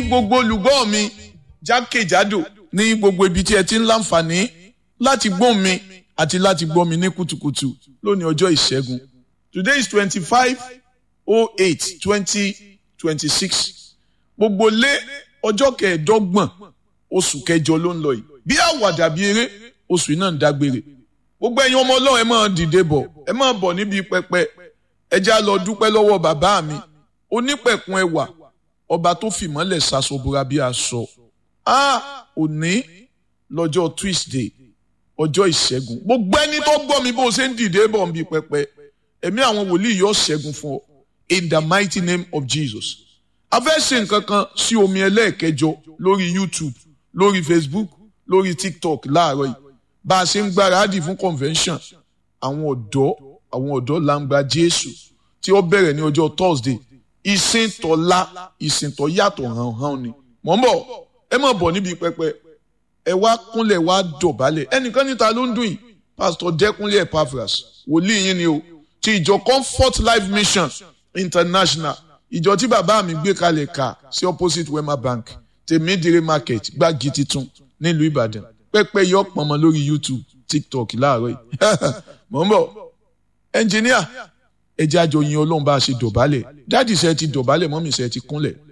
gbogbo olùgbọ́ mi jákèjádò ní gbogbo ibi tí ẹ ti ń láǹfààní láti gbọ́ mi àti láti gbọ́ mi ní kùtùkùtù lónìí ọjọ́ ìṣẹ́gun today is twenty-five oh eight twenty twenty-six gbogbo lé ọjọ́ kẹẹ̀ẹ́dọ́gbọ̀n oṣù kẹjọ ló ń lọ yìí bí àwàdà bí eré oṣù yìí náà ń dágbére gbogbo ẹ̀yin ọmọ ọlọ́run ẹ máa dìde bọ̀ ẹ máa bọ̀ níbi pẹpẹ ẹ já lọ dúpẹ́ lọ́wọ́ bàbá mi onípẹ̀kun ẹwà ọba tó fìmọ́lẹ̀ ṣaṣọbúra bí aṣọ a òní lọ́jọ́ Tuesday ọjọ́ ìṣẹ́gun gbogbo ẹni tó gbọ́ mi bó ṣe ń dìde bọ̀ níbi pẹpẹ ẹ̀mí àwọn wòlíì yóò ṣẹ́gun fún ọ in the mighty name of Jesus a fẹ́ ṣe nǹkan kan sí omi ẹlẹ́ẹ̀kẹjọ lórí YouTube lórí Facebook lórí TikTok láàárọ̀ yìí bá a ṣe ń gbáradì fún convention àwọn ọ̀dọ́ àwọn ọ̀dọ́ làǹgbà Jésù tí ó bẹ̀rẹ̀ ní ọjọ́ Thursday ìsìn tọ́lá ìsìn tọ́ yàtọ̀ hàn hàn ni mọ̀ ń bọ̀ ẹ má bọ̀ níbi pẹpẹ ẹ wá kúnlẹ̀ wá dọ̀bálẹ̀ ẹnìkan níta ló ń dùn yìí Pastor Dẹ́kunlé Epaphras wòlíì yín ni o ti ìjọ Comfort Life Mission International ìjọ tí bàbá mi gbé kalẹ̀ kà sí opposite Wema Bank tèmídìrí market gbági titun nílùú Ìbàdàn pẹpẹ yọ pọnmọ lórí YouTube TikTok láàárọ̀ yìí mọ̀ ń bọ̀ ẹnjìníà ẹjẹ́ àjọ yin Ọlọ́run bá a ṣe dọ̀bálẹ̀ dáàdì ṣe ti dọ̀bálẹ̀ mọ́mì ṣe ti kúnlẹ̀